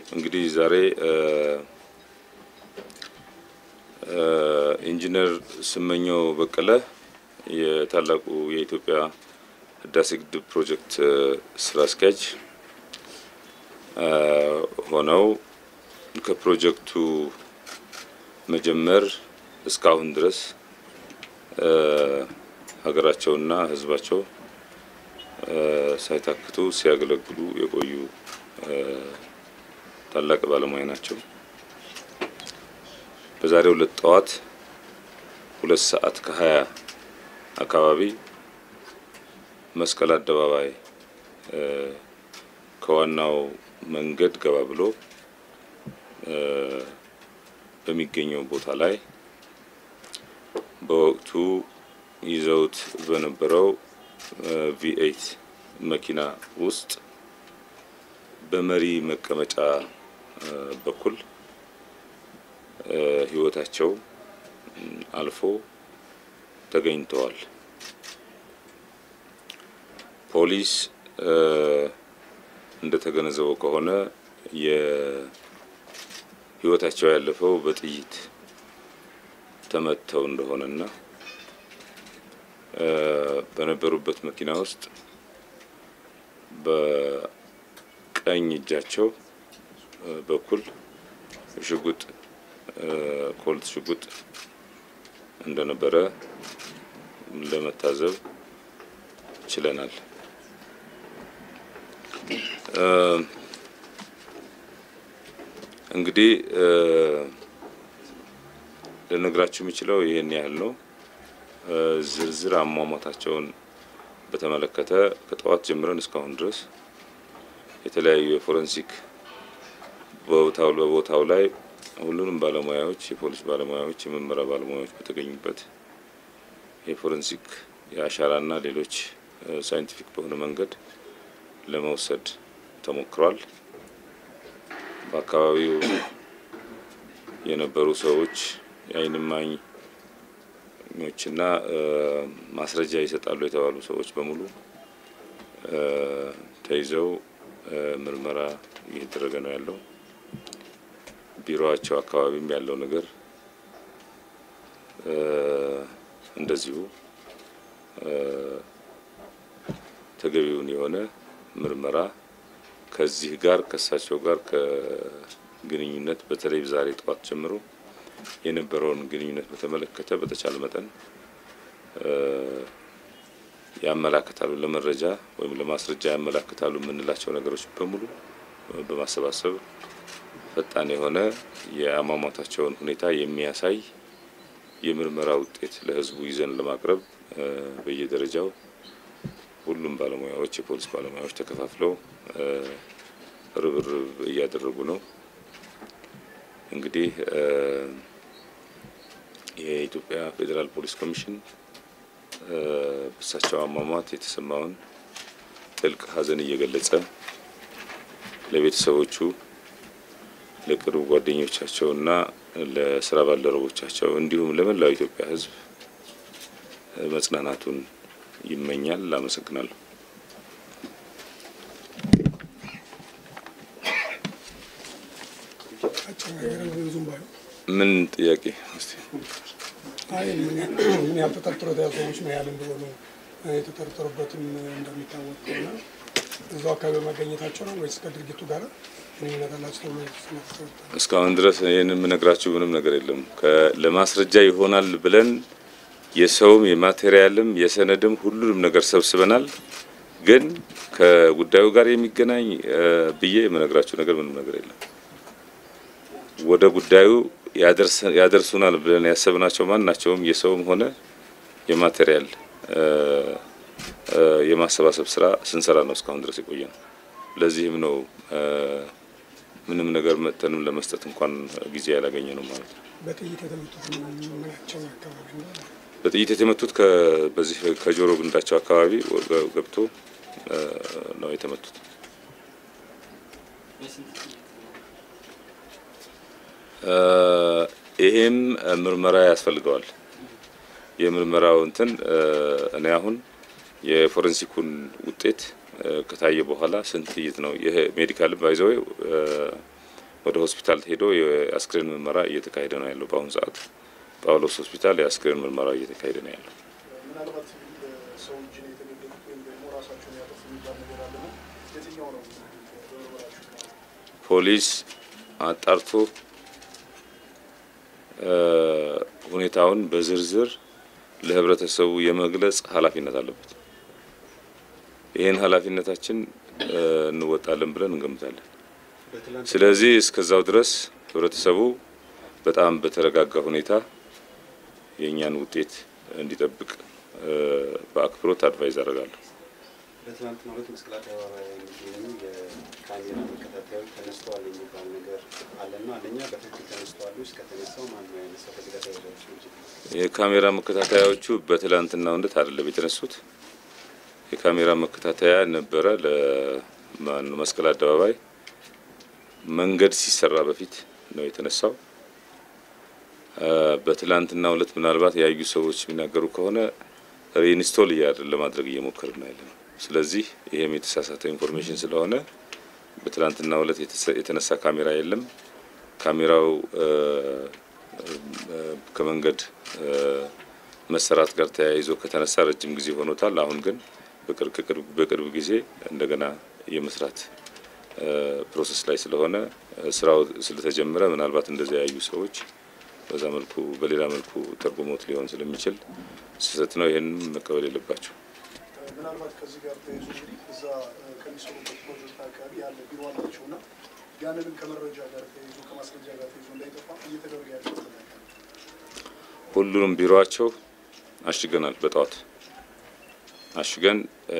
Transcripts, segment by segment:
እንግዲህ ዛሬ ኢንጂነር ስመኘው በቀለ የታላቁ የኢትዮጵያ ህዳሴ ግድብ ፕሮጀክት ስራ አስኪያጅ ሆነው ከፕሮጀክቱ መጀመር እስካሁን ድረስ ሀገራቸውና ህዝባቸው ሳይታክቱ ሲያገለግሉ የቆዩ ታላቅ ባለሙያ ናቸው። በዛሬው ዕለት ጠዋት ሁለት ሰዓት ከሀያ አካባቢ መስቀል አደባባይ ከዋናው መንገድ ገባ ብሎ በሚገኘው ቦታ ላይ በወቅቱ ይዘውት በነበረው ቪኤይት መኪና ውስጥ በመሪ መቀመጫ በኩል ህይወታቸው አልፎ ተገኝተዋል። ፖሊስ እንደተገነዘበው ከሆነ የህይወታቸው ያለፈው በጥይት ተመተው እንደሆነና በነበሩበት መኪና ውስጥ በቀኝ እጃቸው በኩል ሽጉጥ ኮልት ሽጉጥ እንደነበረ ለመታዘብ ችለናል። እንግዲህ ልነግራችሁ የምችለው ይህን ያህል ነው። ዝርዝር አሟሟታቸውን በተመለከተ ከጠዋት ጀምረን እስካሁን ድረስ የተለያዩ የፎረንሲክ በቦታው በቦታው ላይ ሁሉንም ባለሙያዎች የፖሊስ ባለሙያዎች፣ የምርመራ ባለሙያዎች በተገኙበት የፎረንሲክ የአሻራና ሌሎች ሳይንቲፊክ በሆነ መንገድ ለመውሰድ ተሞክሯል። በአካባቢው የነበሩ ሰዎች የዓይን እማኞችና ማስረጃ ይሰጣሉ የተባሉ ሰዎች በሙሉ ተይዘው ምርመራ እየተደረገ ነው ያለው። ቢሮቸው አካባቢም ያለው ነገር እንደዚሁ ተገቢውን የሆነ ምርመራ ከዚህ ጋር ከእሳቸው ጋር ከግንኙነት በተለይ ዛሬ ጠዋት ጀምሮ የነበረውን ግንኙነት በተመለከተ በተቻለ መጠን ያመላክታሉ ለመረጃ ወይም ለማስረጃ ያመላክታሉ የምንላቸው ነገሮች በሙሉ በማሰባሰብ ፈጣን የሆነ የአሟሟታቸውን ሁኔታ የሚያሳይ የምርመራ ውጤት ለሕዝቡ ይዘን ለማቅረብ በየደረጃው ሁሉም ባለሙያዎች የፖሊስ ባለሙያዎች ተከፋፍለው ርብርብ እያደረጉ ነው። እንግዲህ የኢትዮጵያ ፌዴራል ፖሊስ ኮሚሽን በእሳቸው አሟሟት የተሰማውን ጥልቅ ሐዘን እየገለጸ ለቤተሰቦቹ ለቅርብ ጓደኞቻቸውና ለስራ ባልደረቦቻቸው እንዲሁም ለመላው ኢትዮጵያ ሕዝብ መጽናናቱን ይመኛል። አመሰግናለሁ። ምን ጥያቄ እስቲ? አይ ምን ያህል ተጠርጥሮ የተያዙ ሰዎች ምን ያህል እንደሆኑ የተጠረጠሩበትም እንደሚታወቅ ከሆነ እዛው አካባቢ መገኘታቸው ነው ወይስ ከድርጊቱ ጋር ግንኙነት አላቸው ተብሎ የተጠረጠሩ? እስካሁን ድረስ ይህን የምነግራችሁ ምንም ነገር የለም። ለማስረጃ ይሆናል ብለን የሰውም የማቴሪያልም የሰነድም ሁሉንም ነገር ሰብስበናል። ግን ከጉዳዩ ጋር የሚገናኝ ብዬ የምነግራችሁ ነገር ምንም ነገር የለም። ወደ ጉዳዩ ያደርሱናል ብለን ያሰብናቸው ማናቸውም የሰውም ሆነ የማቴሪያል የማሰባሰብ ስራ ስንሰራ ነው እስካሁን ድረስ የቆየ ነው። ለዚህም ነው ምንም ነገር መጥተንም ለመስጠት እንኳን ጊዜ ያላገኘ ነው ማለት ነው። በጥይት የተመቱት ምናቸው አካባቢ ነው? በጥይት የተመቱት በዚህ ከጆሮ ግንዳቸው አካባቢ ገብቶ ነው የተመቱት። ይሄም ምርመራ ያስፈልገዋል። የምርመራው እንትን እኔ አሁን የፎረንሲኩን ውጤት ከታየ በኋላ ስንት ጥይት ነው ይሄ ሜዲካል ባይዘው ወደ ሆስፒታል ሄዶ የአስክሬን ምርመራ እየተካሄደ ነው ያለው። በአሁኑ ሰዓት ጳውሎስ ሆስፒታል የአስክሬን ምርመራ እየተካሄደ ነው ያለው። ምናልባት ሰው እጅ ነው የተገደሉት ወይም ደግሞ ራሳቸውን ያጠፉ የሚባል ነገር አለ ነው። የትኛው ነው በምርመራችሁ? ፖሊስ አጣርቶ ሁኔታውን በዝርዝር ለህብረተሰቡ የመግለጽ ኃላፊነት አለበት። ይህን ኃላፊነታችን እንወጣለን ብለን እንገምታለን። ስለዚህ እስከዛው ድረስ ህብረተሰቡ በጣም በተረጋጋ ሁኔታ የእኛን ውጤት እንዲጠብቅ በአክብሮት አድቫይዝ አደርጋለሁ። በትናንትናው ዕለት መስቀል አደባባይ የሚገኙ የካሜራ መከታተያዎች ተነስተዋል የሚባል ነገር አለና አንደኛ በትክክል ተነስተዋል ውስጥ ከተነሳው ማን ነው ያነሳው? ከዚህ ጋር ተያይዛች እንጂ የካሜራ መከታተያዎቹ በትላንትናው ዕለት አይደለም የተነሱት። የካሜራ መከታተያ ነበረ ለማን መስቀል አደባባይ መንገድ ሲሰራ በፊት ነው የተነሳው። በትላንትናው ዕለት ምናልባት ያዩ ሰዎች የሚናገሩ ከሆነ ሪኢንስቶል እያደረግን ለማድረግ እየሞከርን ነው ያለነው። ስለዚህ ይሄም የተሳሳተ ኢንፎርሜሽን ስለሆነ በትላንትናው ዕለት የተነሳ ካሜራ የለም። ካሜራው ከመንገድ መሰራት ጋር ተያይዞ ከተነሳ ረጅም ጊዜ ሆኖታል። አሁን ግን በቅርብ ጊዜ እንደገና የመስራት ፕሮሰስ ላይ ስለሆነ ስራው ስለተጀመረ ምናልባት እንደዚያ ያዩ ሰዎች በዛ መልኩ በሌላ መልኩ ተርጉሞት ሊሆን ስለሚችል ስህተት ነው። ይህን መቀበል የለባቸው። ምናልባት ከዚህ ጋር ተያይዞ እንግዲህ እዛ ከሚሰሩበት ፕሮጀክት አካባቢ ያለ ቢሮ አላቸው እና ያንንም ከመረጃ ጋር ተያይዞ ከማስረጃ ጋር ተያይዞ እንዳይጠፋ እየተደረገ ያለ ሁሉንም ቢሮቸው አሽገናል። በጠዋት አሽገን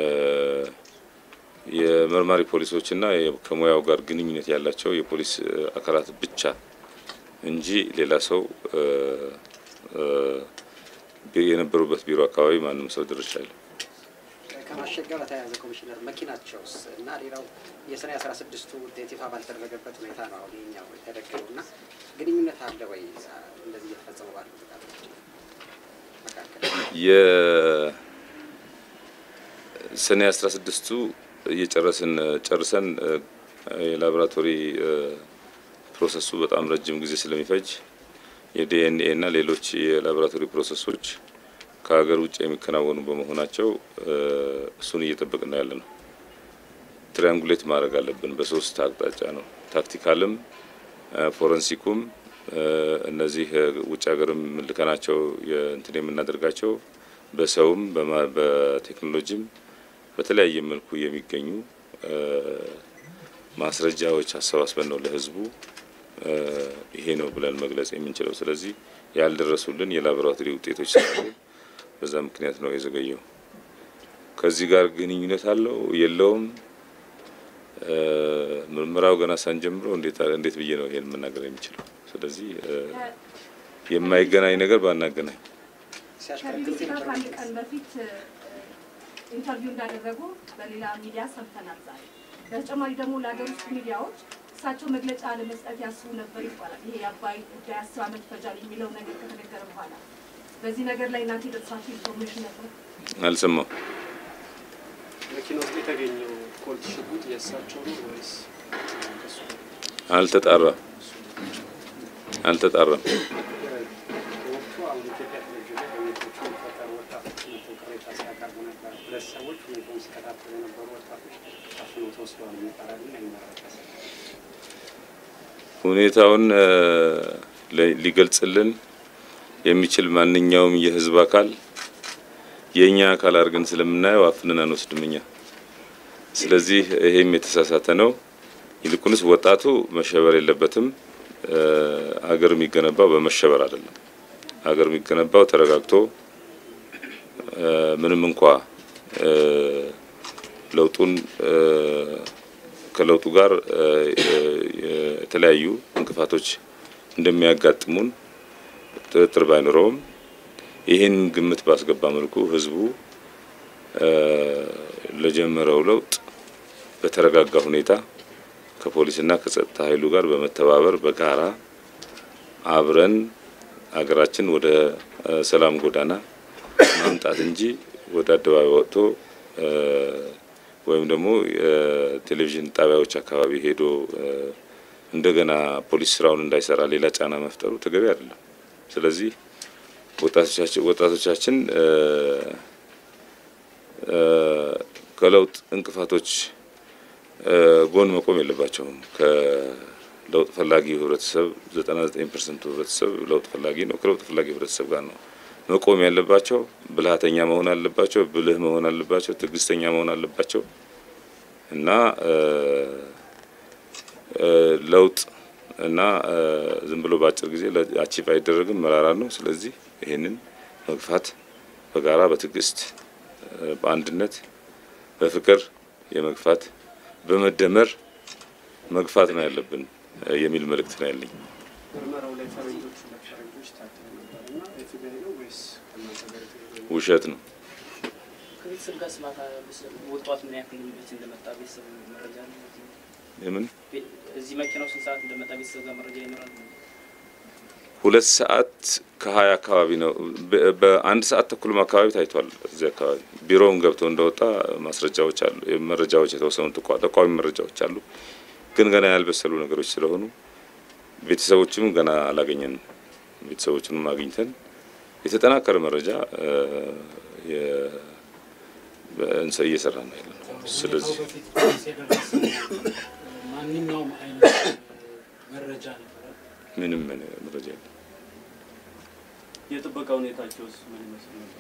የመርማሪ ፖሊሶችና ከሙያው ጋር ግንኙነት ያላቸው የፖሊስ አካላት ብቻ እንጂ ሌላ ሰው የነበሩበት ቢሮ አካባቢ ማንም ሰው ድርሻ የለም። ከማሸግ ጋር በተያያዘ ኮሚሽነር መኪናቸውስ እና ሌላው የሰኔ አስራ ስድስቱ ውጤት ይፋ ባልተደረገበት ሁኔታ ነው አሁን ይኸኛው የተደገመው እና ግንኙነት አለ ወይ እንደዚህ እየተፈጸሙ ባሉ ጥቃቶች መካከል? የሰኔ አስራ ስድስቱ እየጨረስን ጨርሰን የላቦራቶሪ ፕሮሰሱ በጣም ረጅም ጊዜ ስለሚፈጅ የዲኤንኤ እና ሌሎች የላቦራቶሪ ፕሮሰሶች ከሀገር ውጭ የሚከናወኑ በመሆናቸው እሱን እየጠበቅን ያለ ነው። ትሪያንጉሌት ማድረግ አለብን። በሶስት አቅጣጫ ነው፣ ታክቲካልም፣ ፎረንሲኩም እነዚህ ውጭ ሀገርም ልከናቸው እንትን የምናደርጋቸው በሰውም በቴክኖሎጂም በተለያየ መልኩ የሚገኙ ማስረጃዎች አሰባስበን ነው ለህዝቡ ይሄ ነው ብለን መግለጽ የምንችለው። ስለዚህ ያልደረሱልን የላቦራቶሪ ውጤቶች ስላሉ በዛ ምክንያት ነው የዘገየው። ከዚህ ጋር ግንኙነት አለው የለውም? ምርመራው ገና ሳንጀምረው እንዴት እንዴት ብዬ ነው ይሄን መናገር የሚችለው? ስለዚህ የማይገናኝ ነገር ባናገናኝ ከቢቢሲ ጋር ከአንድ ቀን በፊት ኢንተርቪው እንዳደረጉ በሌላ ሚዲያ ሰምተናል ዛሬ። በተጨማሪ ደግሞ ለሀገር ውስጥ ሚዲያዎች እሳቸው መግለጫ ለመስጠት ያስቡ ነበር ይባላል። ይሄ የአባይ ጉዳይ አስር ዓመት ይፈጃል የሚለው ነገር ከተነገረ በኋላ በዚህ ነገር ላይ እናንተ የደረሳችሁ ኢንፎርሜሽን ነበር? አልሰማው መኪና ውስጥ የተገኘው ኮልት ሽጉጥ የእሳቸው ነው ወይስ ከሱ አልተጣራም አልተጣራም። በወቅቱ አሁን ኢትዮጵያ ቴሌቪዥን ላይ በቤቶቹ የሚፈጠሩ ወጣቶች መጥተው ቅሬታ ሲያቀርቡ ነበር። ሁለት ሰዎች ሁኔታውን ሲከታተሉ የነበሩ ወጣቶች ታፍኖ ተወስደዋል የሚባላል ና ይመረቀስ ሁኔታውን ሊገልጽልን የሚችል ማንኛውም የህዝብ አካል የእኛ አካል አድርገን ስለምናየው አፍነን አንወስድም እኛ። ስለዚህ ይሄም የተሳሳተ ነው። ይልቁንስ ወጣቱ መሸበር የለበትም። አገር የሚገነባው በመሸበር አይደለም። አገር የሚገነባው ተረጋግቶ ምንም እንኳ ለውጡን ከለውጡ ጋር የተለያዩ እንቅፋቶች እንደሚያጋጥሙን ጥርጥር ባይኖረውም ይህን ግምት ባስገባ መልኩ ህዝቡ ለጀመረው ለውጥ በተረጋጋ ሁኔታ ከፖሊስና ከጸጥታ ኃይሉ ጋር በመተባበር በጋራ አብረን አገራችን ወደ ሰላም ጎዳና ማምጣት እንጂ ወደ አደባባይ ወጥቶ ወይም ደግሞ የቴሌቪዥን ጣቢያዎች አካባቢ ሄዶ እንደገና ፖሊስ ስራውን እንዳይሰራ ሌላ ጫና መፍጠሩ ተገቢ አይደለም። ስለዚህ ወጣቶቻችን ወጣቶቻችን እ እ ከለውጥ እንቅፋቶች እ ጎን መቆም የለባቸውም። ከለውጥ ፈላጊው ህብረተሰብ 99 ፐርሰንቱ ህብረተሰብ ለውጥ ፈላጊ ነው። ከለውጥ ፈላጊ ህብረተሰብ ጋር ነው መቆም ያለባቸው። ብልሃተኛ መሆን አለባቸው። ብልህ መሆን አለባቸው። ትዕግስተኛ መሆን አለባቸው እና እ እ ለውጥ እና እ ዝም ብሎ በአጭር ጊዜ አቺቭ አይደረግም፣ መራራ ነው። ስለዚህ ይህንን መግፋት በጋራ በትዕግስት እ በአንድነት በፍቅር የመግፋት በመደመር መግፋት ነው ያለብን እ የሚል መልእክት ነው ያለኝ። ምርመራው ላይ ፈረንጆቹ ፈረንጆች ታትለው ነበር እና ኤፍቢአይ ነው ወይስ ከእናንተ ጋር የተገናኘ? ውሸት ነው። ከቤተሰብ ጋር ስማታ ወጧት ምን ያክል ቤት እንደመጣ ቤተሰብ መረጃ አለ? የምን ቤ- እዚህ መኪናው ስንት ሰዓት እንደመጣ ቤተሰብ ጋር መረጃ ይኖራል? ሁለት ሰዓት ከሀያ አካባቢ ነው። በ- በአንድ ሰዓት ተኩልም አካባቢ ታይቷል። እዚህ አካባቢ ቢሮውን ገብቶ እንደወጣ ማስረጃዎች አሉ። መረጃዎች የተወሰኑ ጠቋ- ጠቋሚ መረጃዎች አሉ። ግን ገና ያልበሰሉ ነገሮች ስለሆኑ ቤተሰቦችም ገና አላገኘንም። ቤተሰቦችንም አግኝተን የተጠናከረ መረጃ እ የ- በእንሰ- እየሰራ ነው ያለ ነው። ስለዚህ በፊት ፖሊስ የደረሰ ማንኛውም አይነት መረጃ ነበረ። ምንም መረጃ የለም። የጥበቃ ሁኔታቸውስ ምን ይመስል ነበር?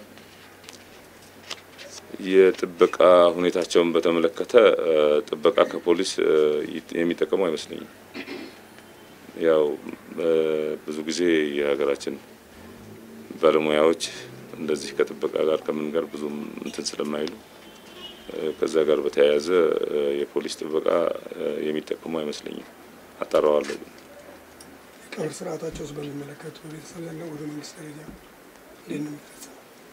የጥበቃ ሁኔታቸውን በተመለከተ እ ጥበቃ ከፖሊስ እ ይት- የሚጠቀሙ አይመስለኝም። ያው እ ብዙ ጊዜ የሀገራችን ባለሙያዎች እንደዚህ ከጥበቃ ጋር ከምን ጋር ብዙም እንትን ስለማይሉ እ ከዛ ጋር በተያያዘ እ የፖሊስ ጥበቃ እ የሚጠቀሙ አይመስለኝም። አጣራዋለሁ ግን ቀብር ስርዓታቸው ውስጥ በሚመለከቱ በቤተሰብ ዘንድ ወደ መንግስት ደረጃ እንዴት ነው የሚፈጸመው?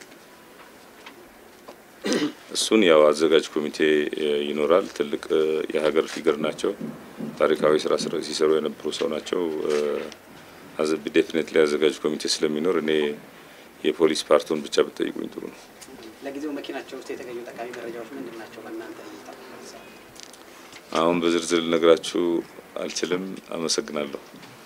እሱን ያው አዘጋጅ ኮሚቴ እ ይኖራል። ትልቅ እ የሀገር ፊገር ናቸው። ታሪካዊ ስራ ስራ ሲሰሩ የነበሩ ሰው ናቸው። ዴፊኔትሊ አዘጋጅ ኮሚቴ ስለሚኖር እኔ የፖሊስ ፓርቱን ብቻ ብትጠይቁኝ ጥሩ ነው። ለጊዜው መኪናቸው ውስጥ የተገኙ ጠቃሚ መረጃዎች ምንድን ናቸው? በእናንተ እይታ አሁን በዝርዝር ልነግራችሁ አልችልም። አመሰግናለሁ።